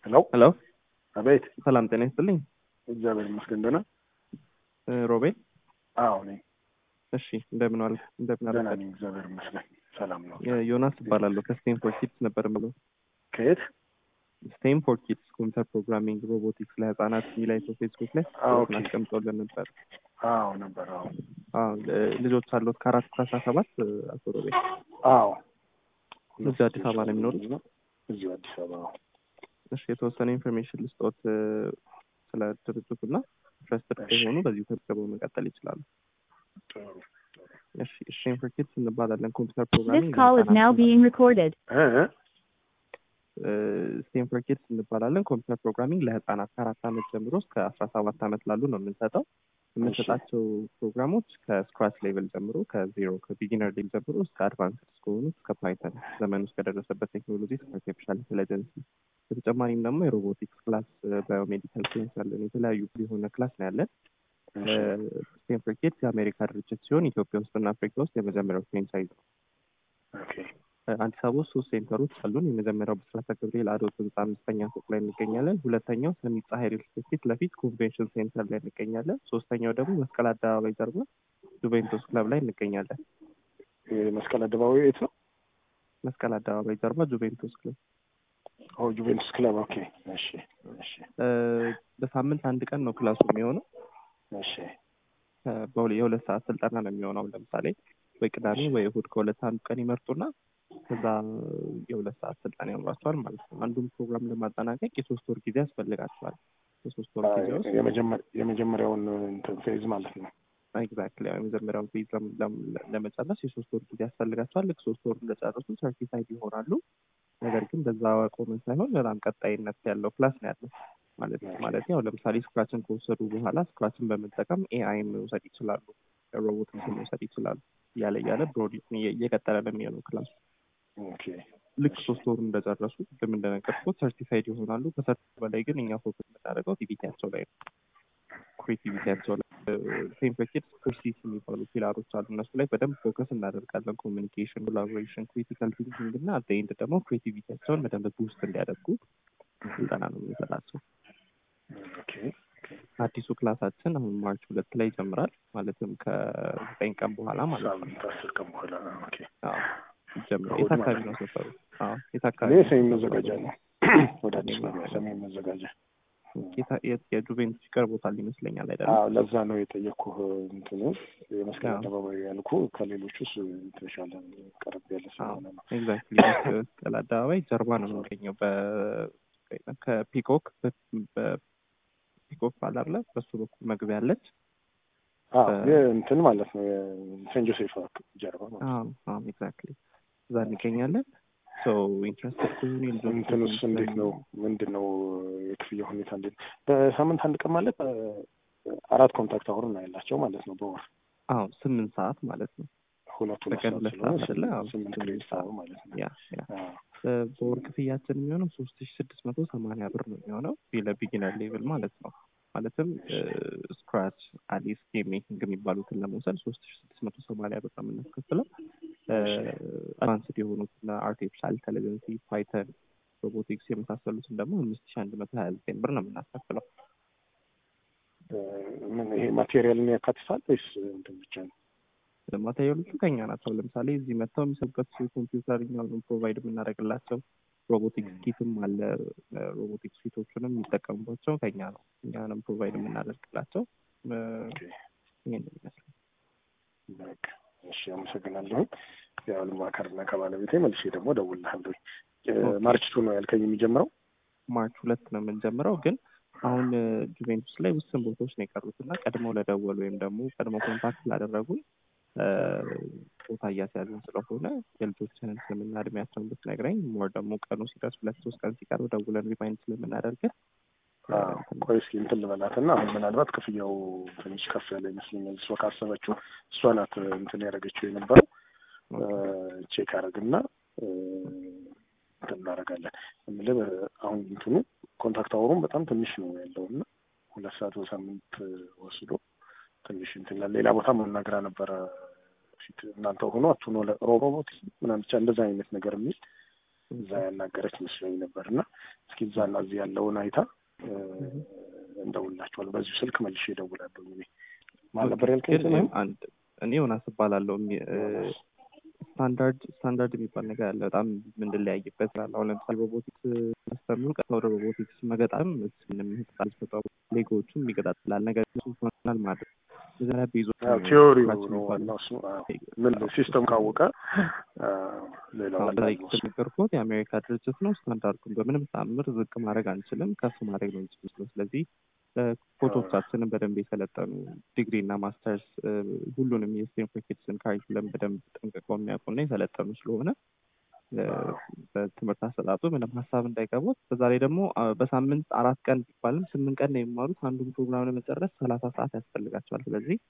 ሄሎ ሄሎ አቤት። ሰላም ጤና ይስጥልኝ። እግዚአብሔር ይመስገን ደህና። እ ሮቤል አዎ ነኝ። እሺ እንደምን ዋልክ? እንደምን ደህና አረፈድክ? ነኝ። እግዚአብሔር ይመስገን ሰላም ነው። የ- ዮናስ እባላለሁ ከስቴንፎርድ ኪድስ ነበር የምለው። ከየት? ስቴንፎርድ ኪድስ ኮምፒውተር ፕሮግራሚንግ ሮቦቲክስ ለህፃናት የሚል አይቶ ፌስቡክ ላይ አዎ፣ ኦኬ። አስቀምጦልን ነበር። አዎ ነበር። አዎ አዎ ል- ልጆች አሉት ከአራት እስከ አስራ ሰባት አቶ ሮቤል አዎ እዚሁ አዲስ አበባ ነው የሚኖሩት? እዚሁ አዲስ አበባ። አዎ። እሺ የተወሰነ ኢንፎርሜሽን ልስጦት እ፣ ስለ ድርጅቱ እና ኢንትረስትድ እሺ። ከሆኑ በዚሁ ተመዝግበው መቀጠል ይችላሉ። ጥሩ። እሺ ስቴንፎርድ ኪድስ እንባላለን ኮምፒውተር This ፕሮግራሚንግ call is now ለህፃናት being recorded. እ እ? ስቴንፎርድ ኪድስ እንባላለን። ኮምፒውተር ፕሮግራሚንግ ለህፃናት ከአራት ዓመት ጀምሮ እስከ አስራ ሰባት ዓመት ላሉ ነው የምንሰጠው። የምንሰጣቸው ፕሮግራሞች ከስክራች ሌቭል ጀምሮ ከዜሮ ከቢጊነር ሌቭል ጀምሮ እስከ አድቫንስድ እስከሆኑ እስከ ፓይተን ዘመኑ እስከደረሰበት ቴክኖሎጂ እስከ አርቲፊሻል ኢንቴሊጀንስ በተጨማሪም ደግሞ የሮቦቲክስ ክላስ፣ ባዮሜዲካል ሳይንስ ያለን የተለያዩ የሆነ ክላስ ነው ያለን። እሺ። ስቴንፎርድ ኪድስ የአሜሪካ ድርጅት ሲሆን ኢትዮጵያ ውስጥና አፍሪካ ውስጥ የመጀመሪያው ፍሬንቻይዝ ነው። ኦኬ። አዲስ አበባ ውስጥ ሶስት ሴንተሮች አሉን። የመጀመሪያው ብስራተ ገብርኤል አዶት ህንፃ አምስተኛ ፎቅ ላይ እንገኛለን። ሁለተኛው ሰሚት ፀሐይ ሪል ስቴት ፊት ለፊት ኮንቬንሽን ሴንተር ላይ እንገኛለን። ሶስተኛው ደግሞ መስቀል አደባባይ ጀርባ ጁቬንቱስ ክለብ ላይ እንገኛለን። መስቀል አደባባይ የት ነው? መስቀል አደባባይ ጀርባ ጁቬንቱስ ክለብ ኦ ጁቬንቱስ ክለብ። ኦኬ። እሺ። እሺ። እ፣ በሳምንት አንድ ቀን ነው ክላሱ የሚሆነው። እሺ። እ፣ በሁለ- የሁለት ሰዓት ስልጠና ነው የሚሆነው። ለምሳሌ ወይ ቅዳሜ ወይ እሁድ ከሁለት አንዱ ቀን ይመርጡና ከዛ የሁለት ሰዓት ስልጠና ይኖራቸዋል ማለት ነው። አንዱን ፕሮግራም ለማጠናቀቅ የሶስት ወር ጊዜ ያስፈልጋቸዋል። የሶስት ወር ጊዜ ውስጥ የመጀመ- የመጀመሪያውን እንትን ፌዝ ማለት ነው። ኤግዛክትሊ የመጀመሪያውን ፌዝ ለም- ለም- ለመጨረስ የሶስት ወር ጊዜ ያስፈልጋቸዋል። ልክ ሶስት ወር እንደጨረሱ ሰርቲፋይድ ይሆናሉ። ነገር ግን በዛ ቆመን ሳይሆን በጣም ቀጣይነት ያለው ክላስ ነው ያለው ማለት ማለት ያው ለምሳሌ ስክራችን ከወሰዱ በኋላ ስክራችን በመጠቀም ኤአይን መውሰድ ይችላሉ፣ ሮቦቲክስን መውሰድ ይችላሉ። እያለ እያለ ብሮድ እየቀጠለ ነው የሚሆነው ክላሱ። ኦኬ። ልክ ሶስት ወሩ እንደጨረሱ ቅድም እንደነገርኩት ሰርቲፋይድ ይሆናሉ። ከሰርቲፋይድ በላይ ግን እኛ ፎከስ የምናደርገው ቲቪቲያቸው ላይ ነው። ክሬቲቪቲያቸው ላይ ቴምፕሌት ፕሮሲስ የሚባሉ ፒላሮች አሉ። እነሱ ላይ በደንብ ፎከስ እናደርጋለን። ኮሚኒኬሽን፣ ኮላቦሬሽን፣ ክሪቲካል ቲንኪንግ እና አት ኤንድ ደግሞ ክሬቲቪቲያቸውን በደንብ ቡስት እንዲያደርጉ ስልጠና ነው የምንሰጣቸው። ኦኬ። አዲሱ ክላሳችን አሁን ማርች ሁለት ላይ ይጀምራል። ማለትም ከዘጠኝ ቀን በኋላ ማለት ነው። ሳምንት አስር ቀን በኋላ። ኦኬ። አዎ ይጀምራል። እሑድ የት አካባቢ ማለት ነው ነው። ሰፈሩ? አዎ የት አካባቢ እኔ ነው ሰሜን ሰፈሩ? መዘጋጃ ነው። ወደ አዲስ አበባ ሰሜን መዘጋጃ። የታ- የት- የጁቬንቱስ ይቀርቦታል ይመስለኛል አይደለም? አዎ ለዛ ነው የጠየቅኩህ። እንትኑ የመስቀል አዎ። አደባባይ ያልኩ ከሌሎቹ ውስጥ የተሻለ ቀረብ ያለ ስለሆነ ነው። ኤግዛክትሊ መስቀል አደባባይ ጀርባ ነው የሚገኘው። በ- ከፒኮክ በ- በፒኮክ ባለ አለ በሱ በኩል መግቢያ አለች። አዎ እንትን ማለት ነው የሴንት ጆሴፍ ጀርባ ማለት ነው። ኤግዛክትሊ እዛ እንገኛለን። ሶ ኢንትረስትድ ከሆኑ የልጆች እንትኑስ እንዴት ነው? ምንድን ነው የክፍያ ሁኔታ እንዴት? በሳምንት አንድ ቀን ማለት እ፣ አራት ኮንታክት አወር ነው ያላቸው ማለት ነው በወር አዎ ስምንት ሰዓት ማለት ነው። ሁለት ሁለት በቀን ሰዓት ሁለት ስለሆነ ሰዓት አይደለ? አዎ፣ ስምንት ስምንት ስምንት ክሬዲት ሰዓት። አወር ማለት ነው። ያ ያ አዎ። እ፣ በወር ክፍያችን የሚሆነው ሶስት ሺ ስድስት መቶ ሰማንያ ብር ነው የሚሆነው ለቢጊነር ሌቭል ማለት ነው። ማለትም ስክራች፣ አሊስ፣ ጌም ሜኪንግ የሚባሉትን ለመውሰድ ሶስት ሺ ስድስት መቶ ሰማንያ ብር ነው የምናስከፍለው። አድቫንስድ የሆኑት አርቲፊሻል ኢንቴሊጀንስ፣ ፓይተን፣ ሮቦቲክስ የመሳሰሉትን ደግሞ አምስት ሺ አንድ መቶ ሀያ ዘጠኝ ብር ነው የምናስከፍለው። እ፣ ምን ይሄ ማቴሪያልን ያካትታል ወይስ እንትን ብቻ ነው? ማቴሪያሎቹ ከኛ ናቸው። ለምሳሌ እዚህ መጥተው የሚሰሩበት ኮምፒውተር እኛውን ፕሮቫይድ የምናደርግላቸው ሮቦቲክስ ኪትም አለ። ሮቦቲክስ ኪቶቹንም የሚጠቀሙባቸው ከኛ ነው። እኛንም ፕሮቫይድ የምናደርግላቸው እ፣ ኦኬ። ይሄን ይመስላል። በቃ እሺ፣ አመሰግናለሁ። ያው ልማከርና ከባለቤቴ መልሼ ደግሞ እደውልልሃለሁ። እ፣ ኦኬ። ማርች ቱ ነው ያልከኝ የሚጀምረው? ማርች ሁለት ነው የምንጀምረው። ግን አሁን እ፣ ጁቬንቱስ ላይ ውስን ቦታዎች ነው የቀሩት እና ቀድመው ለደወሉ ወይም ደግሞ ቀድመው ኮንታክት ላደረጉን እ፣ ቦታ እያስያዝን ስለሆነ የልጆችንን ስምና እድሜያቸውን ብትነግረኝ ሞር ደግሞ ቀኑ ሲደርስ ሁለት ሶስት ቀን ሲቀሩ ደውለን ሪማይንድ ስለምናደርግን አዎ፣ ቆይ እስኪ እንትን ልበላትና አሁን ምናልባት ክፍያው ትንሽ ከፍ ያለ ይመስለኛል። እሷ ካሰበችው እሷ ናት እንትን ያደረገችው የነበረው ቼክ አደረግና እንትን እናደርጋለን የምልህ አሁን እንትኑ ኮንታክት አወሩም በጣም ትንሽ ነው ያለው እና ሁለት ሰዓት በሳምንት ወስዶ ትንሽ እንትን ይላል። ሌላ ቦታ መናገራ ነበረ ፊት እናንተ ሆኖ አቱኖ ሮቦት ምናምን ብቻ እንደዛ አይነት ነገር የሚል እዛ ያናገረች መስሎኝ ነበር እና እስኪ እዛና እዚህ ያለውን አይታ እንደውላቸዋል። በዚሁ ስልክ መልሼ እደውላለሁ። እኔ ማን ነበር ያልከኝ? ግን አንድ እኔ ዮናስ እባላለሁ። ስታንዳርድ ስታንዳርድ የሚባል ነገር አለ። በጣም የምንለያይበት አለ። አሁን ለምሳሌ ሮቦቲክስ አስተምሩ ቀጥታ ወደ ሮቦቲክስ መገጣም ምንም ህጻን ሰጠው ሌጎዎቹም ይገጣጥላል። ነገር ግን ሆናል ማለት መጀመሪያ ቤዞ ቲዮሪው ነው ዋናው እሱ። ምን ሲስተም ካወቀ ሌላው ነገርኩት የአሜሪካ ድርጅት ነው። ስታንዳርዱን በምንም ተአምር ዝቅ ማድረግ አንችልም፣ ከፍ ማድረግ ነው እንችል። ስለዚህ ኮቾቻችንን በደንብ የሰለጠኑ ዲግሪ እና ማስተርስ ሁሉንም የስቴንፎርኬትስን ካሪኩለም በደንብ ጠንቅቀው የሚያውቁና የሰለጠኑ ስለሆነ በትምህርት አሰጣጡ ምንም ሀሳብ እንዳይገቡት። በዛ ላይ ደግሞ በሳምንት አራት ቀን ቢባልም ስምንት ቀን ነው የሚማሩት። አንዱን ፕሮግራም ለመጨረስ ሰላሳ ሰዓት ያስፈልጋቸዋል። ስለዚህ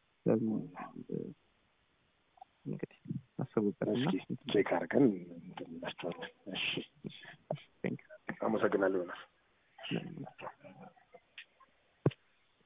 እንግዲህ አስቡበትና ቼክ አድርገን እንላቸዋለን። እሺ፣ አመሰግናለሁ ዮናስ።